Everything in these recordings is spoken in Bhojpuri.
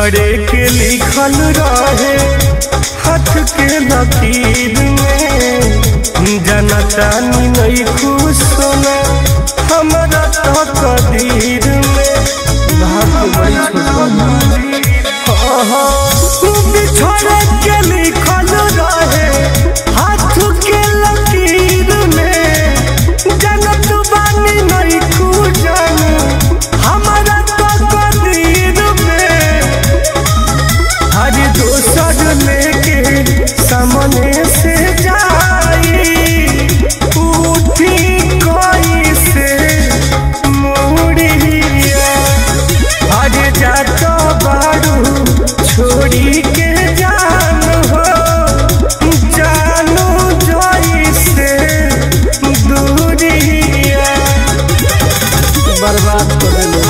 करे के लिखल रहे हाथ के लकीर में जनता नहीं खुश सोना हमारा तो कदीर में भाग बड़ी छोट बिछड़े के लिखल रहे हाथ के लकीर में जनत बानी नहीं खुजन हमारा तो कदीर में हर दोसर लेके सामने से जाई उठी कोई से मुड़िया हर जात बारू छोड़ी के जान हो जानू जोई से दूरिया बर्बाद कर देले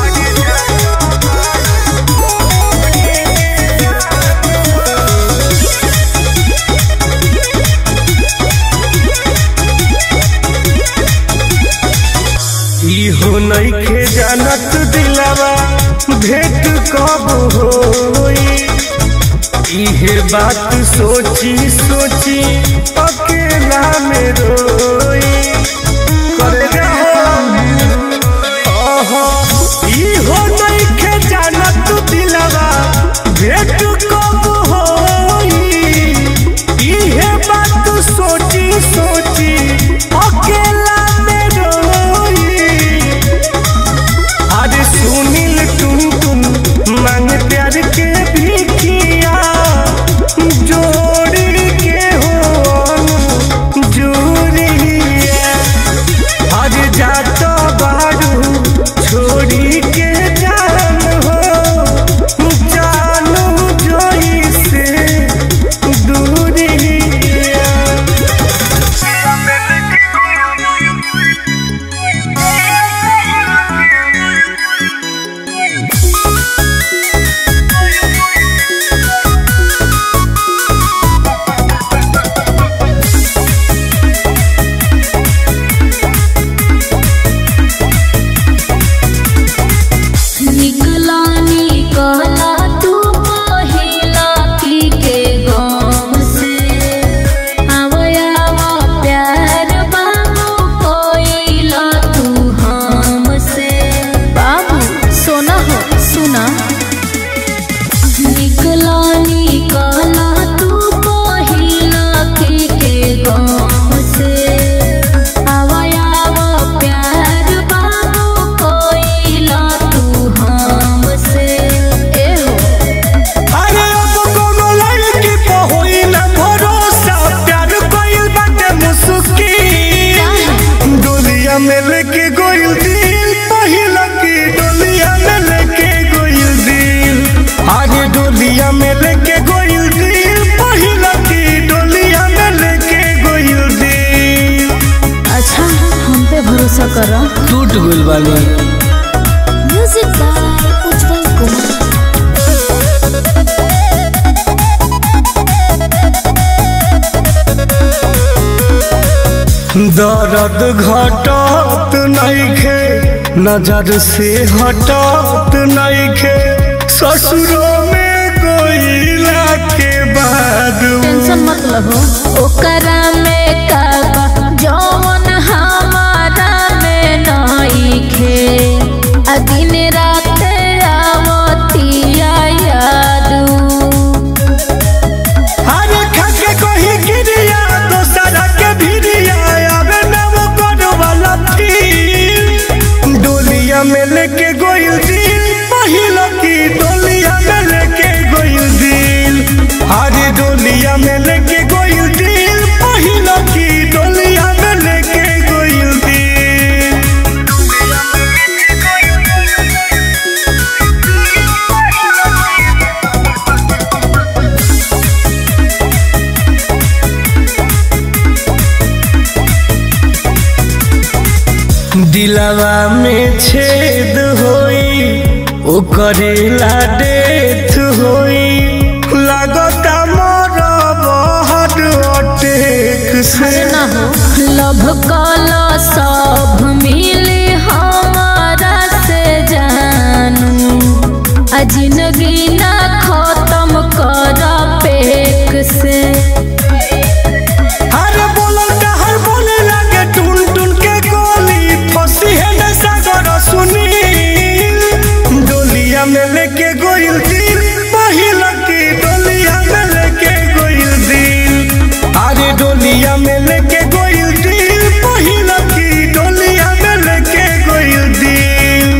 इहो नइखे जानत दिलावा भेंट कब होई इहे बात सोची सोची अकेला में रोई करे ओहो इहो नइखे जानत दिलावा भेंट कब होई इहे बात सोची सोची अकेला में रोई आज सुनील टुन टुन मांग प्यार के भिखिया जोड़ी के हो जोड़िया आज जात बारू छोड़ी के जान हो जानू जोई से दूरिया निकला निकला तू पहिला की के गाँव से आवयावा प्यार बाबू कोइला तू हमसे बाबू सोना हो सुना निकला निकला तू पहिला की के गाँव से आवयावा प्यार बाबू कोइला तू हमसे एहो अरे अब कोनो लड़की पे होई ना भरोसा प्यार कोइल बाटे मुस्किल डोलिया में लेके गोइल दिल पहिला की डोलिया में लेके गोइल दिल आगे डोलिया में लेके गोइल दिल पहिला की डोलिया में लेके गोइल दिल अच्छा हम पे भरोसा करो टूट गइल बानी म्यूजिक बाय उज्जवल कुमार दर्द घटत नइखे नजर से हटत नइखे ससुरो में गोइला के बाद टेंशन मत लहो ओकरा में का बा जौन हमारा में नइखे आ दिन रात आवतिया यादू हरे खाके कही गिरिया दोसरा के भिरिया आवे ना वो करो वाला फील डोलिया में लेके गोइल दिल पहिला की डोलिया में लेके गोइल दिल हरे डोलिया में लेके गोइल दिल पहिला की डोलिया में लेके गोइल दिल दिलवा में छेद होई ओकरेला डेथ होई लागता मोर बहुत अटेक से अरे ना हो लभ कला सब मिले हमारा से जानू आ आ जिंदगी ना खत्म कर पेक से अरे बोलल डहर बोले लगे टुन टुन के गोली फंसी है न सागर सुनील डोलिया में लेके गोइल दिल पहिल की डोलिया में लेके गोइल दिल अरे डोलिया में लेके गोइल दिल पहिल की डोलिया में लेके गोइल दिल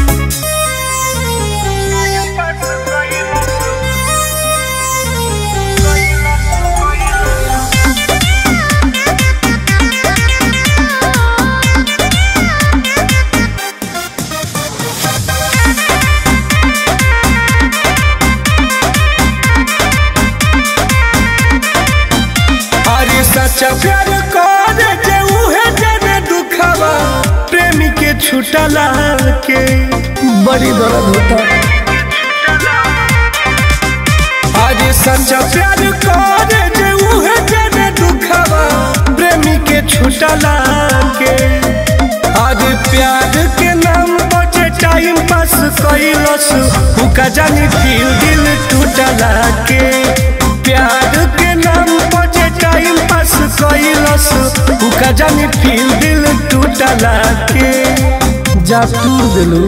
अरे सच्चा प्यार कर जे उहे जने दुखवा प्रेमी के छुटला के बड़ी दर्द होता अरे सच्चा प्यार कर जे उहे जने दुखवा प्रेमी के छुटला के अरे प्यार के नाम पर जे टाइम पास कैलस उका जानी दिल दिल टूटला के प्यार के नाम पर जे टाइम पास कैलस उका जानी दिल दिल टूटला के जा टूर दिलू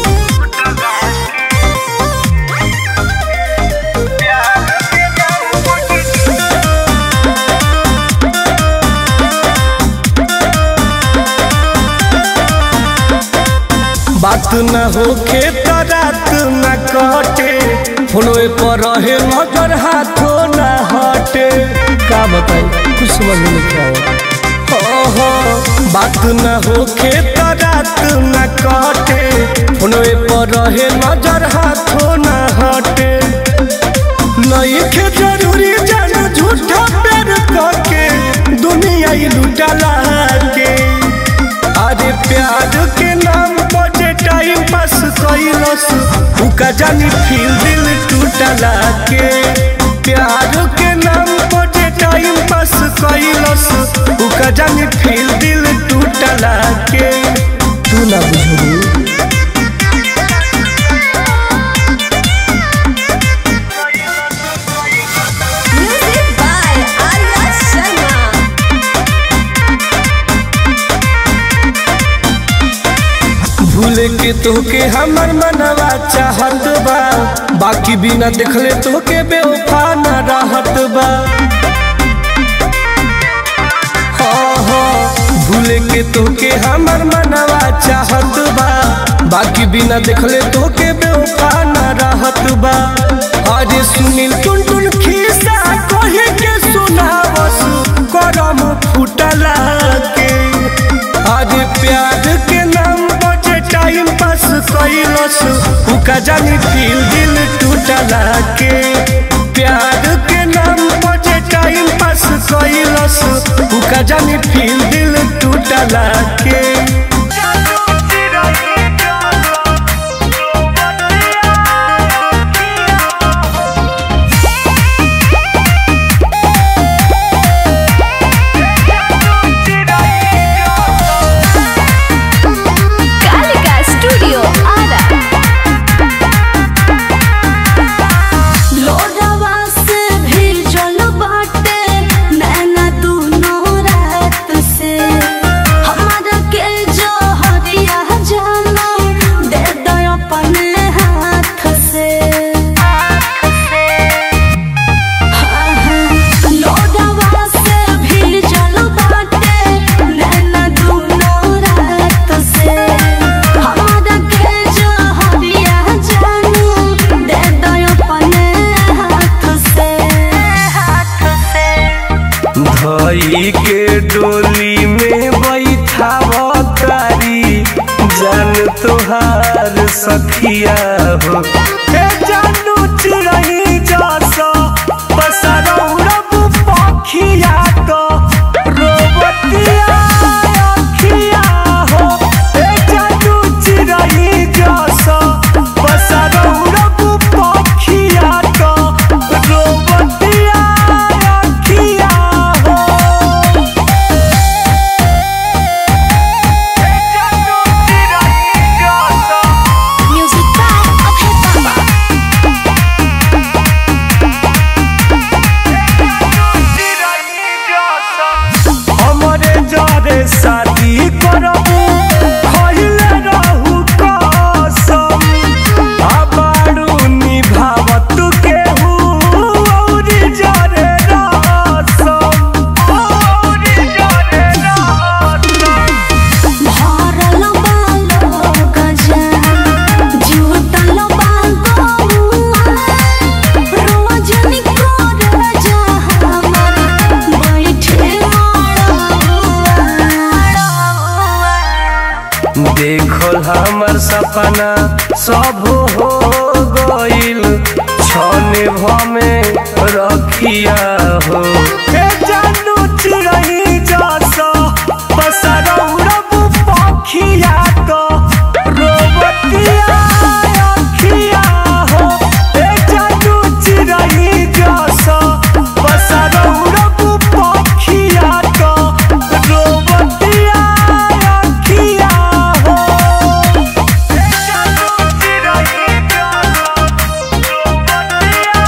बात न होखे त रात न कटे फोनवे पर रहे नजर हाथो न हटे का बताई कुछ समझ में नहीं आवत हो हो बात न होखे त रात न कटे फोनवे पर रहे नजर हाथो न हटे नहीं के जरूरी जान झूठा प्यार करके दुनिया ही लुटला के अरे प्यार के नाम पर जे टाइम पास कैलस उका जानी फिर दिल टूटला के प्यार के नाम पर जे टाइम पास कैलस उका जानी फिर दिल टूटला के तू ना बुझू Music by Arya Sharma. भूले के तोके हमर मनवा चाहत बा बाकी बिना देखले तोके बेवफा न रहत बा हाँ हाँ भूले के तोके हमर मनवा चाहत बा बाकी बिना देखले तोके बेवफा न रहत बा अरे सुनील टुन टुन खिस्सा कहे के सुनावस करम फुटला के अरे प्यार के नाम बचे टाइम पास कैलस उका जानी दिल दिल टूटला के प्यार के नाम बचे टाइम पास कैलस उका जानी फिर दिल टूटला के Kalika Studio Ara. लोडवा से भेजल बाटे नैना दुनो रात से हमारा के जो हरिया जाना दे दो अपने हाथ से लोडवा से भेजल बाटे नैना दुनो रात से हमारा के जो हरिया जाना दे दो अपने हाथ से हाथ से धई के डोली में बैठावतारी जान तोहार सखिया हो ए जानू चिड़ै जसो पसरौरब पखिया तो रोबतिया अखिया हो ए जानू चिड़ै जसो पसरौरब पखिया तो रोबतिया अखिया हो Music by Abhay Baba. हमरे शादी करबू खइले रहू कसम आबारू निभावत केहू औरी जरे रसम औरी जरे रसम भरल बालो गजा जुटल बागौआ रोजनी कर जा हमर बैठे मड़ौआ देखल हमर सपना सब हो गइल छने भमे रखिया हो ए जानू चिरई जस पसरौरब पखिया तो रोबतिया अखिया हो ए जानू चिरई जस पसरौरब पखिया तो रोबतिया अखिया हो ए जानू चिरई जस रोबतिया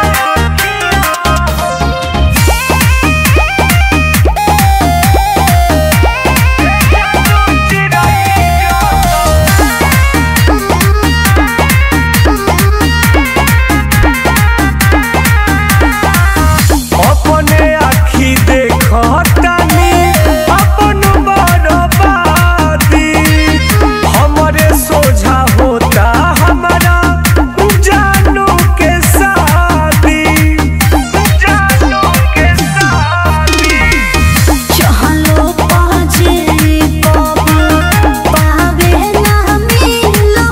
अखिया अपने आखी देखतानी अपन बरबादी हमरे सोझा होता हमारा जानू के शादी जानू के शादी चहलो पाजे कब पावे ना मिलो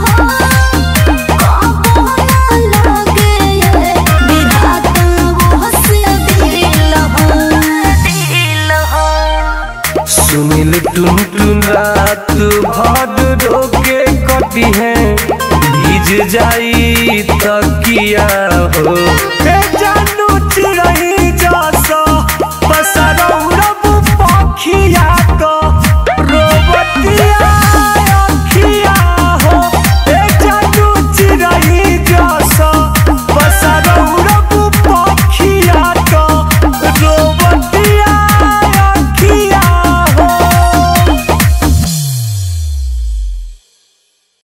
कबो ना लगे विधाता वो से दिल हो दिल हो सुनील टुन टुन रात भर रोके कटी है भीज जाई तकिया हो ए जानू चिरई जस पसरौरब पखिया